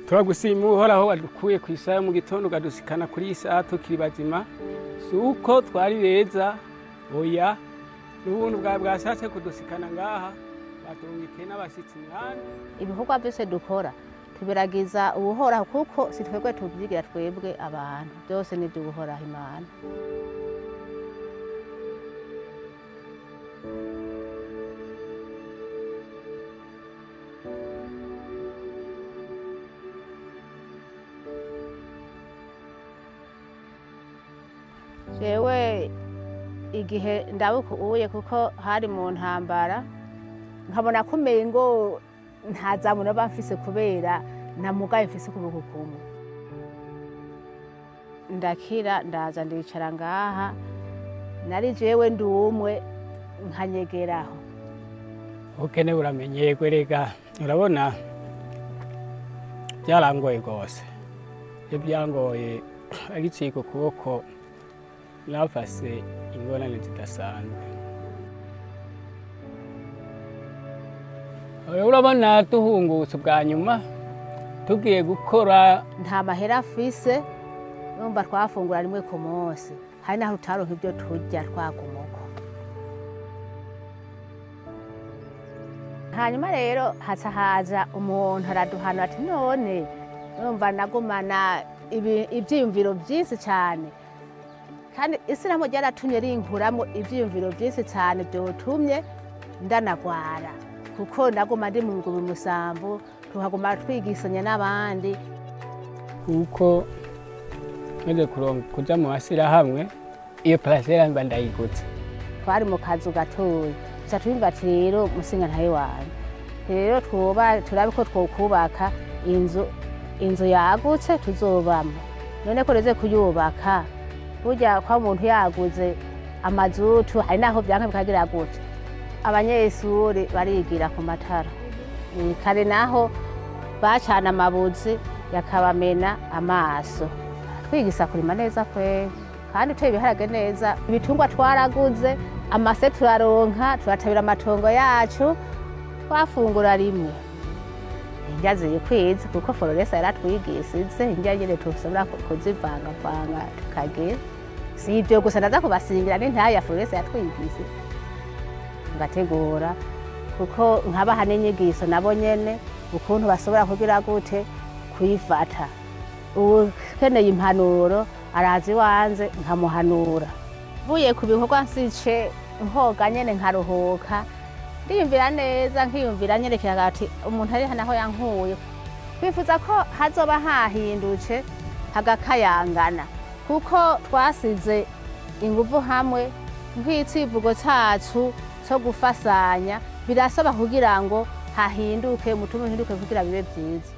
turagushima uhoraho wadukuye ku isaha mu gitondo ukadusikana kuri iyi saha tukiri bazima si uko twari beza oya n'ubuntu bwawe bwashatse kudusikana ngaha baturungikiye n'abashyitsi mwanya ibikorwa byose dukora tubiragiza ubuhoraho kuko si twebwe tubyigira twebwe abantu byose ni iby'ubuhoraho imana jewe igihe ndabukuye kuko hari mu ntambara nkabona ko umengo nta zamu naba mfise kubera namugaye mfise ukuboko kumwe ndakira ndaza ndicara ngaha nari jewe ndi umwe nkanyegeraho ubukene buramenyeye rega urabona byarangoye rwose iyo byangoye agicika ukuboko nafase ingorane zidasanzwe urabona duhungutse ubwa nyuma tugiye gukora nta mahera afise numva twafungura rimwe ku munsi hari naho utaronka ibyo turya twagumuko hanyuma rero haca haza umuntu araduhana ati none numva nagumana ibi- ivyiyumviro vyinshi cyane kandi isiramu ryaratumye rinkuramo ivyiyumviro vyinshi cyane vyotumye ndanagwara kuko naguma ndi mu nguru musambu tuhaguma twigisanya n'abandi kuko maze kuronka kuja mu mashyirahamwe iyo parasera mba ndayigutse twari mu kazu gatoya tuca twumva ati rero musinga ntawe wanyu rero twuba turabe ko twokubaka inzu inzu yagutse tuzobamo none ko reze kuyubaka burya kwa muntu yaguze amazutu hari naho byanka bikagira gute abanyeshuri barigira ku matara Eh, kare naho bacana amabuzi yakabamena amaso twigisa kurima neza kwe kandi uteye ibiharage neza ibitungwa twaraguze amase turaronka turatabira amatongo yacu twafungura rimwe indya ziri kwiza kuko fororesa yaratwigisize indya nyine tushobora kuzivangavanga tukagira si ibyo gusa ndaza kubasingira n'intaya fororesa yatwigise ngategura kuko nkabaha n'inyigiso nabo nyene ukuntu bashobora kugira gute kwifata ukeneye impanuro araza iwanze nkamuhanura mvuye ku bikorwa nsice nkoga nyene nkaruhuka ndiyumvira neza nkiyumvira nyerekera ati umuntu ari naho yankuye twifuza ko hazoba hahindutse hagakayangana kuko twasize inguvu hamwe nk'icivugo cacu cyo gufasanya birasaba kugira ngo hahinduke umutima uhinduke kugira bibe byiza